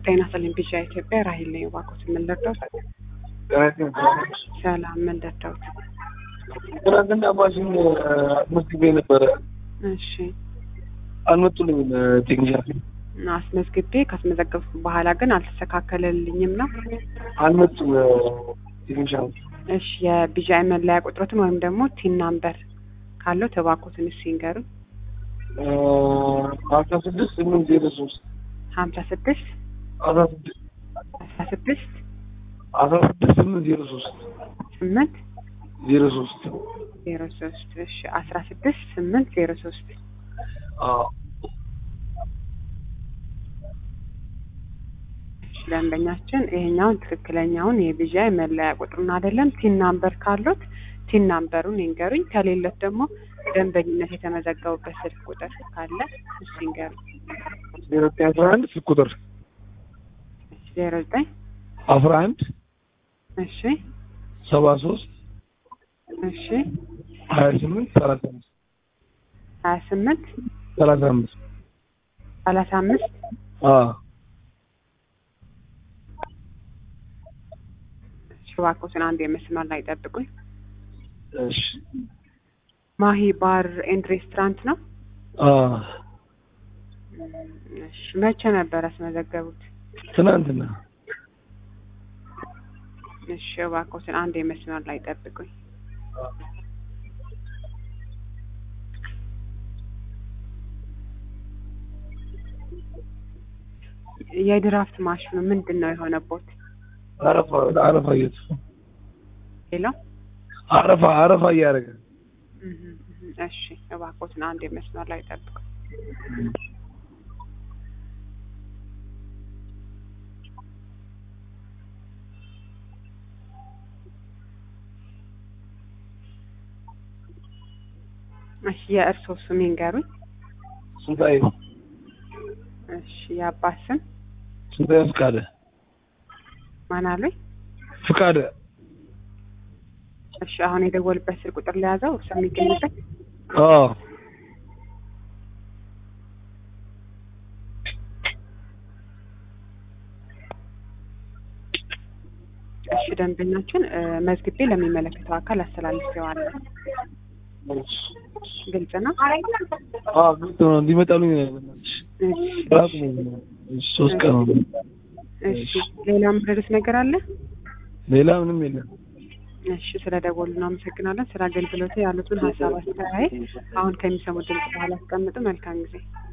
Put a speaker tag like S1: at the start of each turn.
S1: ጤና ይስጥልኝ ቢሻ ኢትዮጵያ ራሂል ነኝ። እባክዎት ምን ልርዳዎት? ሰላም ምን ልርዳዎት?
S2: ትናንትና ማሽን አስመዝግቤ ነበረ።
S1: እሺ
S2: አልመጡልኝም ቴክኒሻን
S1: አስመዝግቤ ካስመዘገብኩ በኋላ ግን አልተስተካከለልኝም ነው።
S2: አልመጡም ቴክኒሻን።
S1: እሺ የቢዣይ መለያ ቁጥሮትን ወይም ደግሞ ቲን ናምበር ካለው እባክዎትን እስኪ ይንገሩኝ።
S2: አስራ ስድስት ስምንት ዜሮ ሶስት
S1: ሀምሳ ስድስት
S2: አስራ ስድስት
S1: አስራ ስድስት
S2: አስራ ስድስት ስምንት ዜሮ ሶስት
S1: ስምንት
S2: ዜሮ ሶስት
S1: ዜሮ ሶስት እሺ አስራ ስድስት ስምንት ዜሮ ሶስት እሺ ደንበኛችን ይሄኛውን ትክክለኛውን የቢዣይ መለያ ቁጥሩን አይደለም ቲን ናምበር ካሉት ቲን ናምበሩን ይንገሩኝ። ከሌሎት ደግሞ ደንበኝነት የተመዘገቡበት ስልክ ቁጥር ካለ እሱ ይንገሩኝ።
S2: ዜሮ ዘጠኝ አስራ አንድ ስልክ ቁጥር
S1: ዜሮ ዘጠኝ
S2: አስራ አንድ
S1: እሺ
S2: ሰባ ሶስት
S1: እሺ
S2: ሀያ ስምንት ሰላሳ አምስት
S1: ሀያ ስምንት
S2: ሰላሳ አምስት
S1: ሰላሳ አምስት እሺ እባክዎትን አንድ የመስመር ላይ ጠብቁኝ።
S2: እሺ
S1: ማሂ ባር ኤንድ ሬስቶራንት ነው። እሺ መቼ ነበር ያስመዘገቡት?
S2: ትናንትና
S1: እሺ እባክዎትን አንድ የመስመር ላይ ጠብቁኝ። የድራፍት ማሽኑ ምንድን ነው የሆነቦት?
S2: አረፋ አረፋ እየት
S1: ሌላው
S2: አረፋ አረፋ እያደረገ
S1: እህ እህ እሺ እባክዎትን አንድ የመስመር ላይ ጠብቁኝ። እሺ የእርስዎ ስም ይንገሩኝ።
S2: ስንታዬ
S1: እሺ የአባት ስም
S2: ስንታዬ ፍቃደ
S1: ማን አሉኝ?
S2: ፍቃደ
S1: እሺ አሁን የደወልበት ስልክ ቁጥር ለያዘው እርሱ የሚገኝበት
S2: አዎ
S1: እሺ ደንበኛችን እ መዝግቤ ለሚመለከተው አካል አስተላልፌዋለሁ። ግልጽ ነው።
S2: አዎ ግልጽ ነው እንዲመጣሉኝ በእናትሽ
S1: እሺ
S2: ራሱ ነው እሺ ሶስት ቀን ነው
S1: እሺ ሌላ የምትረዱት ነገር አለ?
S2: ሌላ ምንም የለም
S1: እሺ ስለ ደወሉ እናመሰግናለን። ስለ አገልግሎቱ ያሉትን ሀሳብ አስተያየት አሁን ከሚሰሙት ድምጽ በኋላ አስቀምጡ። መልካም ጊዜ